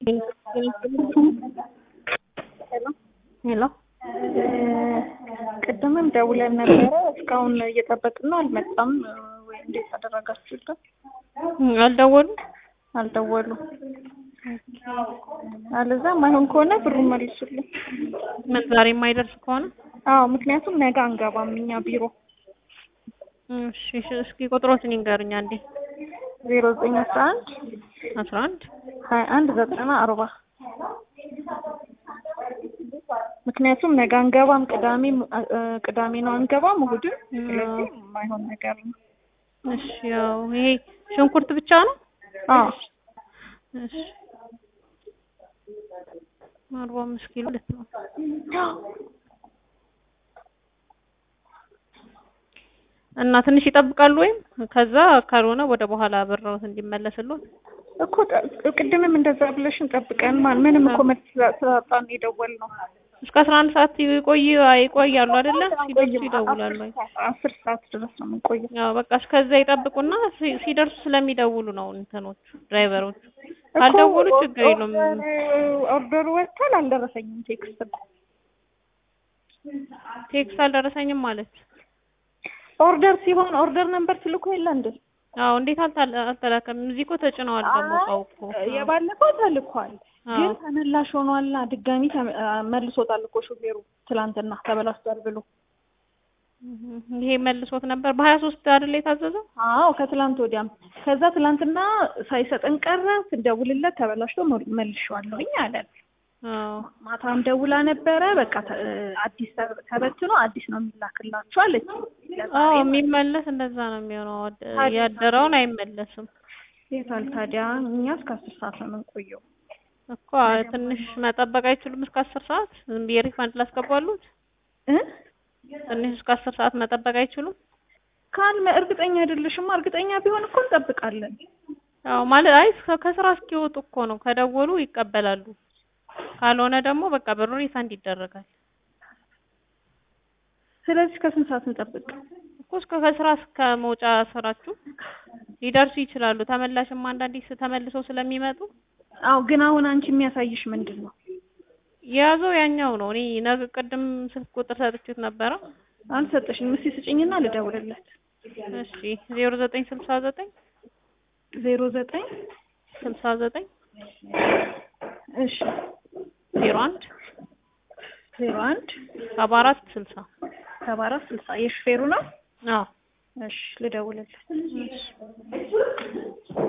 ሄሎ ቅድምም ደውለን ነበረ። እስካሁን እየጠበቅን ነው፣ አልመጣም። ወይ እንዴት አደረጋችሁልን? አልደወሉም? አልደወሉም። አለዛ ማይሆን ከሆነ ብሩን መልሱልን። ምን ዛሬ የማይደርስ ከሆነ አዎ፣ ምክንያቱም ነገ አንገባም እኛ ቢሮ። እሺ፣ እሺ፣ እስኪ ቁጥሮትን ይንገሩኝ አንዴ። ዜሮ ዘጠኝ አስራ አንድ አስራ አንድ ሀያ አንድ ዘጠና አርባ ምክንያቱም ነገ አንገባም፣ ቅዳሜ ቅዳሜ ነው አንገባም፣ እሑድም። ስለዚህ የማይሆን ነገር ነው። እሺ፣ ያው ይሄ ሽንኩርት ብቻ ነው? አዎ እሺ፣ አርባ አምስት ኪሎ ልት ነው። እና ትንሽ ይጠብቃሉ ወይም ከዛ ካልሆነ ወደ በኋላ ብረውት እንዲመለስልዎት እኮ ቅድምም እንደዛ ብለሽን ጠብቀን ማን ምንም እኮ መልስ ስላጣን የደወልነው እስከ አስራ አንድ ሰዓት ይቆይ ይቆያሉ አይደለ? ሲደርሱ ይደውላሉ። አስር ሰዓት ድረስ ነው የምንቆየው። ያው በቃ እስከዛ ይጠብቁና ሲ- ሲደርሱ ስለሚደውሉ ነው እንትኖቹ ድራይቨሮቹ። ካልደወሉ ችግር የለውም። ኦርደሩ ወጥቷል፣ አልደረሰኝም ቴክስት እኮ ቴክስት አልደረሰኝም ማለት ኦርደር ሲሆን ኦርደር ነምበር ትልኮ የለ እንዴ? አዎ እንዴት አልታ- አልተላከም? እዚህ እኮ ተጭነዋል ደግሞ እቃው እኮ የባለፈው ተልኳል፣ አዎ። ግን ተመላሽ ሆኗልና ድጋሚ ተመ- መልሶታል እኮ ሹፌሩ ትላንትና ተበላሽቷል ብሎ። ይሄ መልሶት ነበር በሀያ ሶስት አይደል የታዘዘው? አዎ ከትላንት ወዲያም ከዛ ትላንትና ሳይሰጠን ቀረ። ስንደውልለት ተበላሽቶ መ- መልሼዋለሁኝ አለን። አዎ ማታም ደውላ ነበረ። በቃ ተ- አዲስ ተ- ተበትኖ አዲስ ነው የሚላክላችሁ አለች። አዎ የሚመለስ እንደዛ ነው የሚሆነው። ያደረውን አይመለስም የታል ታዲያ? እኛ እስከ አስር ሰዓት ነው የምንቆየው። እኮ ትንሽ መጠበቅ አይችሉም? እስከ አስር ሰዓት ዝም ብዬ ሪፋንድ ላስገባሉት? እ ትንሽ እስከ አስር ሰዓት መጠበቅ አይችሉም? ካልመ እርግጠኛ አይደለሽማ። እርግጠኛ ቢሆን እኮ እንጠብቃለን። አዎ ማለት አይ ከ- ከስራ እስኪወጡ እኮ ነው። ከደወሉ ይቀበላሉ። ካልሆነ ደግሞ በቃ ብሩ ሪፋንድ ይደረጋል ስለዚህ ከስንት ሰዓት እንጠብቅ? እኮ እስከ ከስራ እስከ መውጫ ስራችሁ ሊደርሱ ይችላሉ። ተመላሽም አንዳንዴ ስ- ተመልሰው ስለሚመጡ አዎ ግን አሁን አንቺ የሚያሳይሽ ምንድን ነው? የያዘው ያኛው ነው። እኔ ነገ ቅድም ስልክ ቁጥር ሰጥቼት ነበረ። አልሰጠሽኝም። እስኪ ስጭኝና ልደውልለት። እሺ ዜሮ ዘጠኝ ስልሳ ዘጠኝ ዜሮ ዘጠኝ ስልሳ ዘጠኝ እሺ ዜሮ አንድ ዜሮ አንድ ሰባ አራት ስልሳ ሰባ አራት ስልሳ የሹፌሩ ነው። አዎ እሺ ልደውልለት። እሺ